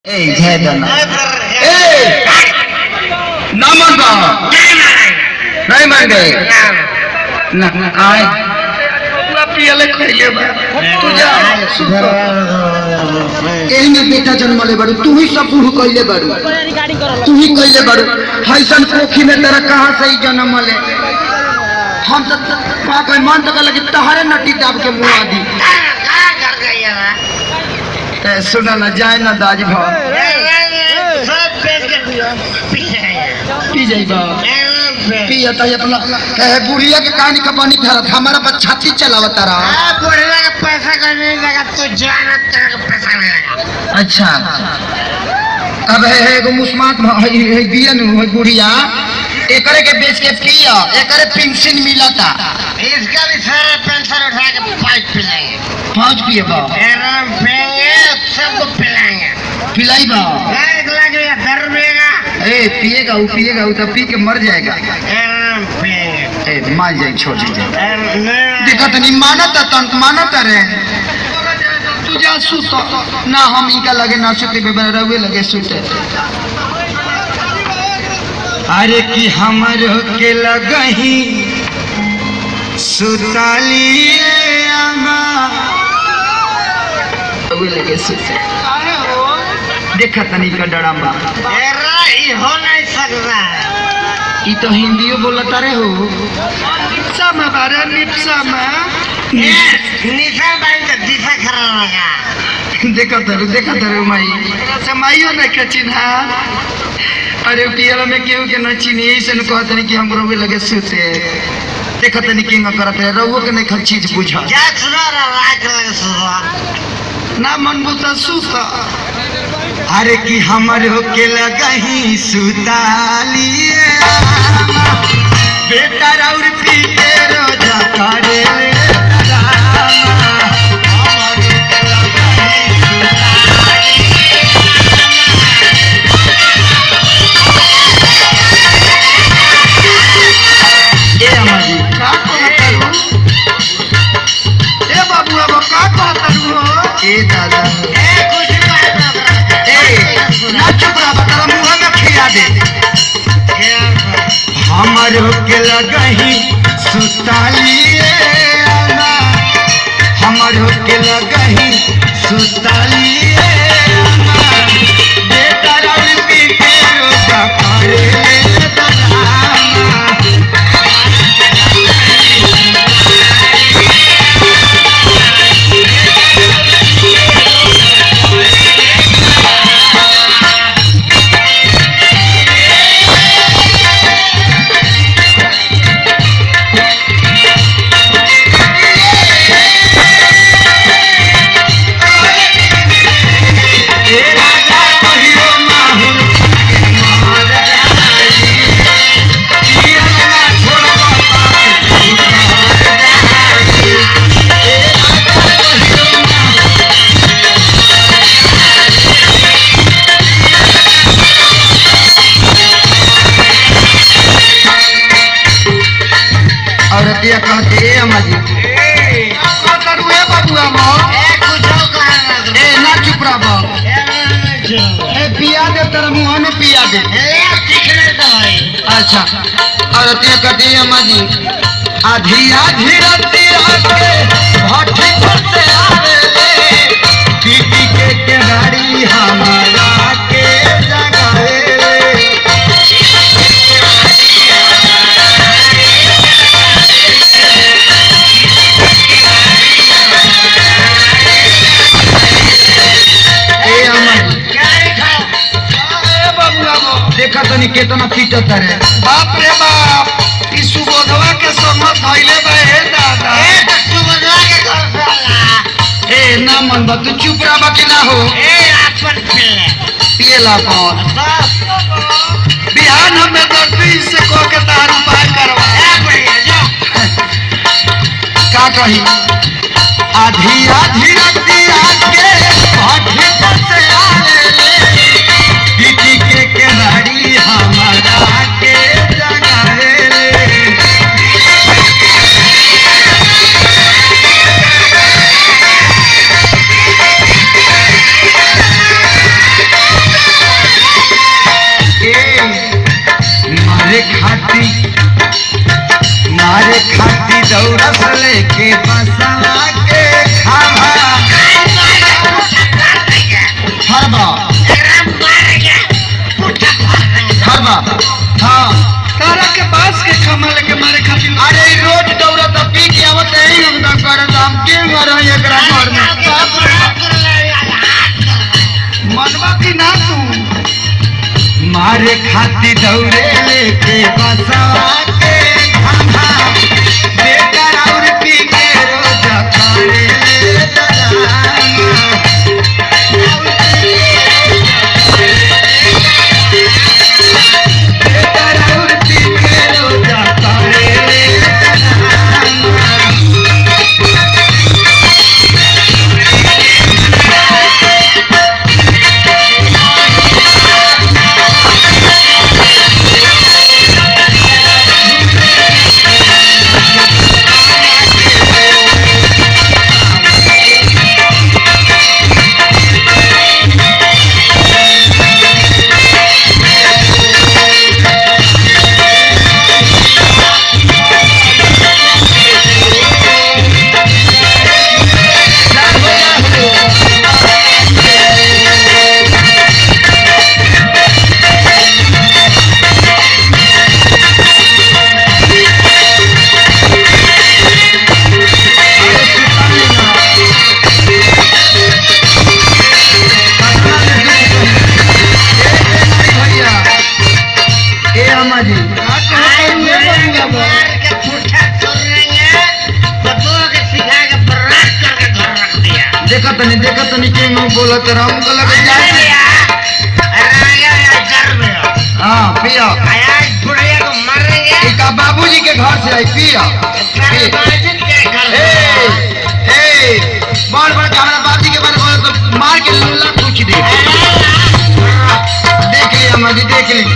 Ey, Hedana. Ey! ना मन बा नहीं मान गए ना आए ना पियले खइले बा तू जा सुधर एही में बेटा जन्मले बाड़ू तू ही सब बूढ़ कइले बाड़ू तू ही कइले बाड़ू हैसन कोखी में तेरा कहाँ से ही जन्म ले हम तो का कोई मन तो लगे तहरे नटी दाब के मुंह आदि ए, सुना ना जाए ना दाज भाव पी जाइबा पिया तो अपना कहे बुढ़िया के कहानी का पानी धरत हमारा पर छाती चलावत रहा पैसा करने लगा तो जाना तेरा पैसा मिलेगा अच्छा अब है है एगो मुस्मात भ- है है बिया नु है बुढ़िया एकरे के बेच के पिया एकरे पेंशन मिलता इसका भी सारा पेंशन उठा के पाइप पिलाएंगे पाँच पिए बा एरम पिएंगे सबको पिलाएंगे पिलाई बा एक लाख या दर मिलेगा ए पिएगा वो पिएगा वो तो पी के मर जाएगा एरम पिएंगे ए मार जाए छोड़ दीजिए एरम नहीं देखा तनी मानत तंत मानत रे तू जा सुत ना हम इनका लगे ना सुते बेबे रहुए लगे सुते अरे कि हमर के लगही सुताली आमा रहुए लगे सुते देखा तनी का डरामा एरा ये हो नहीं सकता ई तो हिंदियो बोलता रे हो निप्सा में बारे निप्सा में ये निशा बैंक का दिशा खराब लगा देखा तरु देखा तरु माई समाइयो न के चिन्हा अरे पियल में केहू के न चिन्ही ऐसे न कहत नहीं कि हम रोवे लगे सुते देखा तनी किंग करत है रहुओ के नहीं खल चीज बुझा क्या सुना रहा रात लगे सुना ना मन बुता सुत अरे कि हमर के लगही सुताली आमा बेटा राउर पी के रोजा करे ले रामा। हमर के लगही ए अम्मा जी का कहत रू ए बाबू अब का कहत रू हो ए दादा ए कुछ बात ना करो। ए ना चुप रहा बता मुंह में खिया दे क्या करो? हमर के लगही सुताली आमा हमर के लगही सुताली आमा बेटा राउर पी के रोजा करे ले रामा। ए राजा कहियो माहुर मार जाई पिया ना छोड़बा पास जाई ए राजा कहियो माहुर और दिया कहते ए अम्मा जी का करू ए बाबू अम्मा ए कुछ और कहा ना करो। ए ना चुप रहा बा ए ना क्यों? ए पिया दे तेरा मुंह में पिया दे ए सीखने तो है अच्छा और दिया कहते ए अम्मा जी आधी आधी रतिया के भट्टी पर से आवे ले पीटी के केवाड़ी हमारा के जगावे ले ए अम्मा जी क्या लिखा ए बाबू अम्मा देखा तनी केतना पीटत रे बाप रे बाप ई सुबोधवा के समझ धइले बा हे दादा ए तो सुबह के घर से आला ए ना मन बा तू चुप रहा बा कि ना हो ए आपन पिल्ले पिएला कौन बस बिहान हमें डॉक्टरी से कह के तार उपाय करवा ए बढ़िया जो का कही आधी आधी रतिया के भट्टी पर से आवे ले पीटी के केवाड़ी हमारा के जगावे ले ए बा हाँ तारा के पास के कमल के मारे खातिर अरे ई रोज दौड़त पी के आवत यही हम करत हम के घर है एकरा घर में मनवा की ना तू मारे खाती दौड़े लेके बसवा के खाना बेकार और पी के रोज करे ले डराना। बेकार और पी के रोज करे ले डराना। ए अम्मा जी देखत तनी देखत तनी के मुंह बोलत राम को लगे जाए हां पिया इका बाबूजी के घर से आई पिया ए ए बड़ बड़ हमरा बाबूजी के बारे में तो मार के लल्ला पूछ दे देख ली अम्मा जी देख ली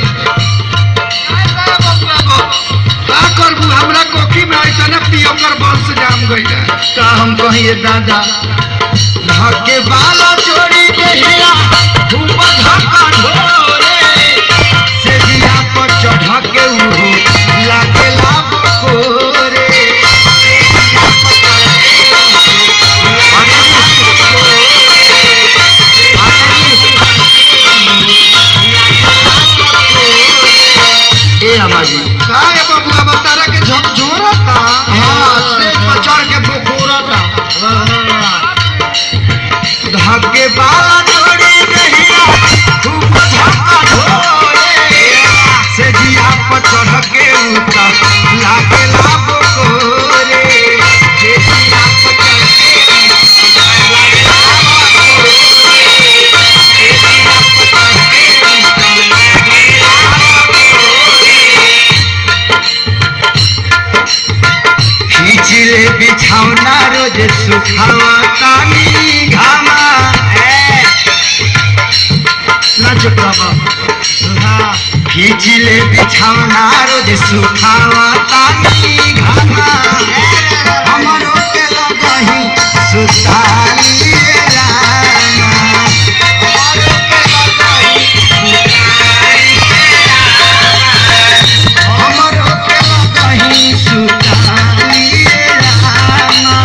का करबू हमरा कोखी में ऐसा ना पियो कर बस जाम गइल का हम कहिए दादा धके बाला चोरी देहिया धूप धक्का ढोरे से दिया पर चढ़ के उहो लागे लाभ कोरे ए अमाजी का है बबुआ बतारा के झकझोरता हाँ स्टेज पर चढ़ के बोकोरता धके बाला चोरी देहिया धूप धक्का ढोरे से जिया पर चढ़ के उता लागे लाभ कोरे से जिया पर चढ़ के लागे लाभ कोरे से जिया पर चढ़ के उता लागे लाभ कोरे खींचले बिछौना रोज सुखावा तानी घामा नाच बाबा खींचले बिछौना रोज सुखावा तानी घामा हमरो के लगही सुताली रामा हमरो के लगही हमरो के लगही सुताली रामा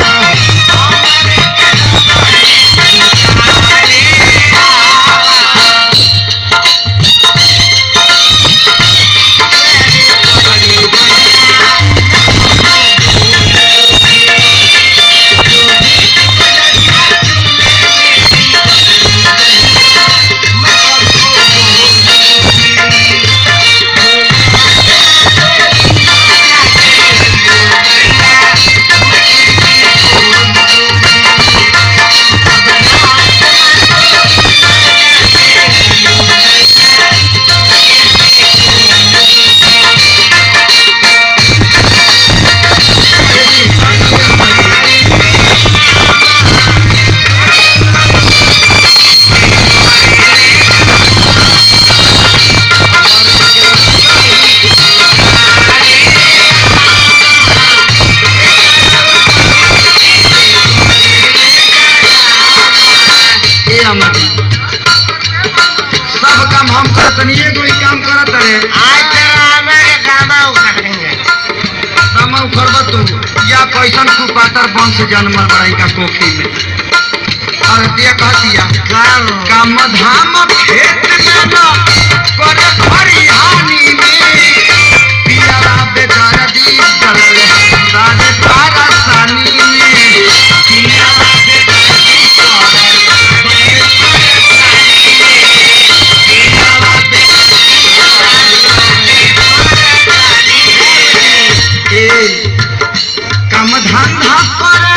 ए अमर सब काम हम करत नहीं एगो ही काम करत रे तमा उखड़ब तू या कैसन कुपातर वंश जन्मल बड़ाई का कोखी में औरतिया कहतिया काम धाम खेत में न करे खरिहानी में पियावा बेदर्दी चलल राज तारा सानी में पियावा बेदर्दी चलल ए काम धंधा कर